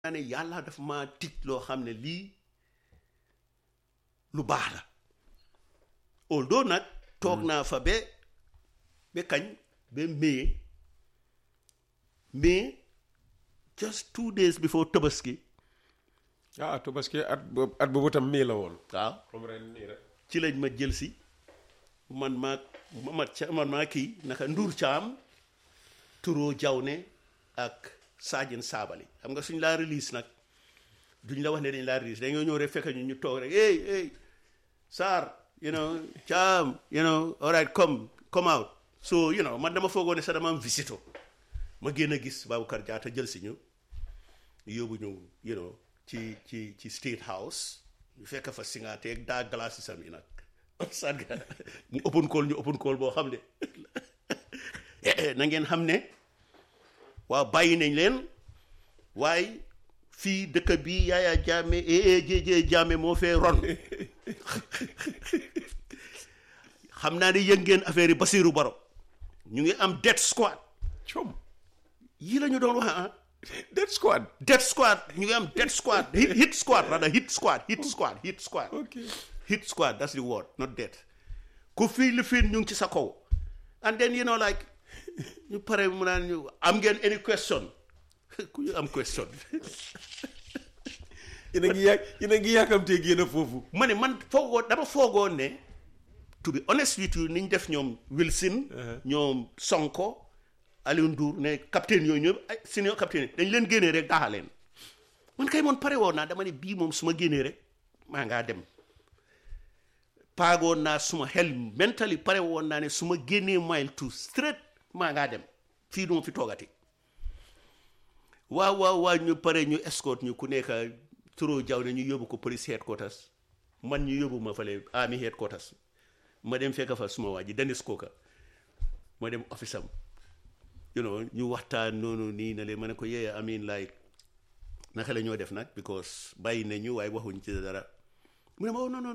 naa ne yàlla dafa ma tig loo xam ne lii lu baax la although nag toog naa fa ba ba kañ ba mai mais just two days before tabaski ah Tabaski at boobu at boobu tam mii la woon. waaw comme ren nii rek. ci lañ ma jël si man maa ma man maa kii naka Ndour Caam Turo Jawne ak Sajin Sabali xam nga suñ laa release nag duñ la wax ne dañ laa release dañoo ñëw rek fekk ñu ñu toog rek hey hey Sarr you know Caam you know all right come come out so you know man dama foogoo ne sax dama am visito ma génn a gis Baboucarr Jatta jël si ñu yóbbu ñu you know ci ci ci State House ñu fekk fa singateeg daa glace si sam yi nag sadga mu open call ñu open call boo xam ne na ngeen xam ne waaw bàyyi nañ leen waaye fii dëkk bi Yaya Jammeh AAJJ Jammeh moo fee ron xam naa ne yëg ngeen affaire yi Basiru Baro ñu ngi am death squad com yii la ñu doon wax ah Dead Squad. death squad ñu ngi am death squad hit hit squad rather hit squad hit squad hit squad ok hit squad that's the word not death ku fii li fii ñu ngi ci sa kaw and then you know like ñu pare mu naan ñu am ngeen any question ku ñu am question yéen a ngi yàgg yéen a ngi yàkkamtee génn foofu. ma ne man foogoo dama foogoon ne to be honest with you niñ def ñoom Wilson ñoom Sonko Aliou Ndour ne capitaine yooyu ñëpp ay senior capitaine dañ leen génnee rek daaxa leen man kay moon pare woon naa dama ne bii moom su ma génnee rek maa ngaa dem paagoon naa suma xel mentally pare woon naa ne su ma génnee mile two straight maa ngaa dem fii du ma fi toogati waaw waaw waaw ñu pare ñu escort ñu ku nekk turo jaw ne ñu yóbbu ko police headquarters man ñu yóbbu ma fale army headquarters ma dem fekk fa suma waa ji Dennis Koka ma dem office am you know ñu waxtaan noonu nii na leen ma ne ko yee I mean like naka la ñoo def nag because bàyyi nañu waaye waxuñ ci dara mu ne ma oh non non